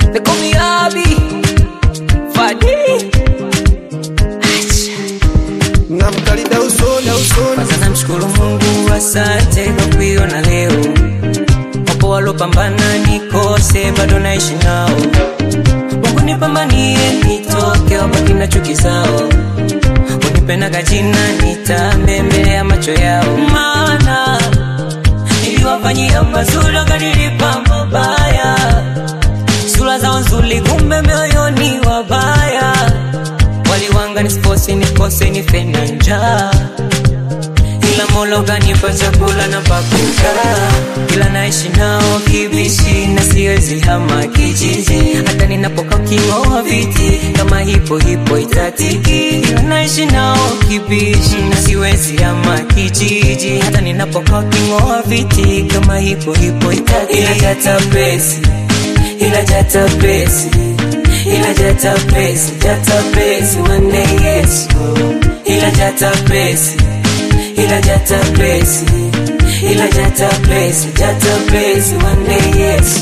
They call me Abi Fadi Acha namkalida usoni usoni Kwanza namshukuru Mungu, asante kwa kuiona leo. Wapo walopambana nikose, bado naishi nao. Mungu nipambanie, nitoke wabaki na chuki zao. Unipenda kajina, nitambe mbele ya macho yao, maana niliwafanyia mazuri wakanilipa mabaya. Sura zao nzuri, kumbe mioyoni wabaya. Waliwanga nisikose, nikose, nife na njaa ila Mola kanipa chakula na pakukaa, ila naishi nao kibishi na siwezi hama kijiji, hata ninapokaa uking'oa viti kama hipo hipo itatiki, ila naishi nao kibishi na siwezi hama kijiji, hata ninapokaa uking'oa viti kama hipo hipo itatiki, ila jata pesi, ila jata pesi, ila jata pesi, jata pesi, one day yes, ila jata pesi ila jata pesi ila jata pesi jata pesi one day yes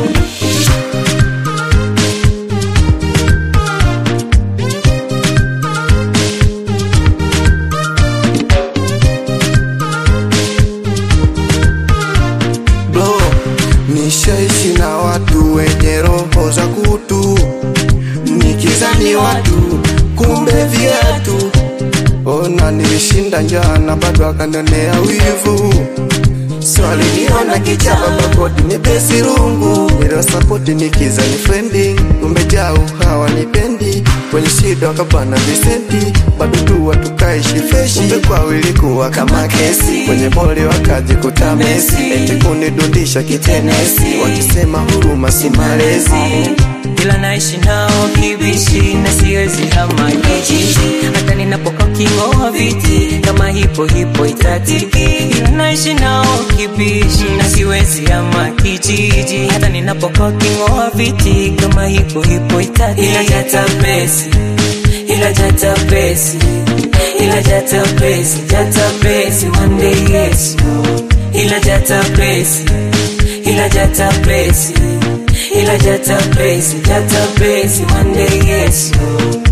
bro nishaishi na watu wenye roho za kutu nikizani watu kumbe viatu ona nilishinda njana bado akanionea wivu swaliniona kichapa bakodi nipesi rungu niliwasapoti nikizani frendi kumbe jau hawanipendi kwenye shida wakapana visenti bado tu watukaishi freshi kumbe kwao ilikuwa kama kesi kwenye boli wakajikuta mesi eti kunidundisha kitenesi wakisema huruma si malezi ila naishi nao kibishi na siwezi hama kijiji hata ninapokaa uking'oa viti kama hipo hipo itatiki ila naishi nao kibishi na siwezi hama kijiji hata ninapokaa uking'oa viti kama hipo hipo itatiki ila jata pesi ila jata pesi ila jata pesi jata pesi one day yes ila jata pesi ila jata pesi ila jata pesi jata pesi one day yes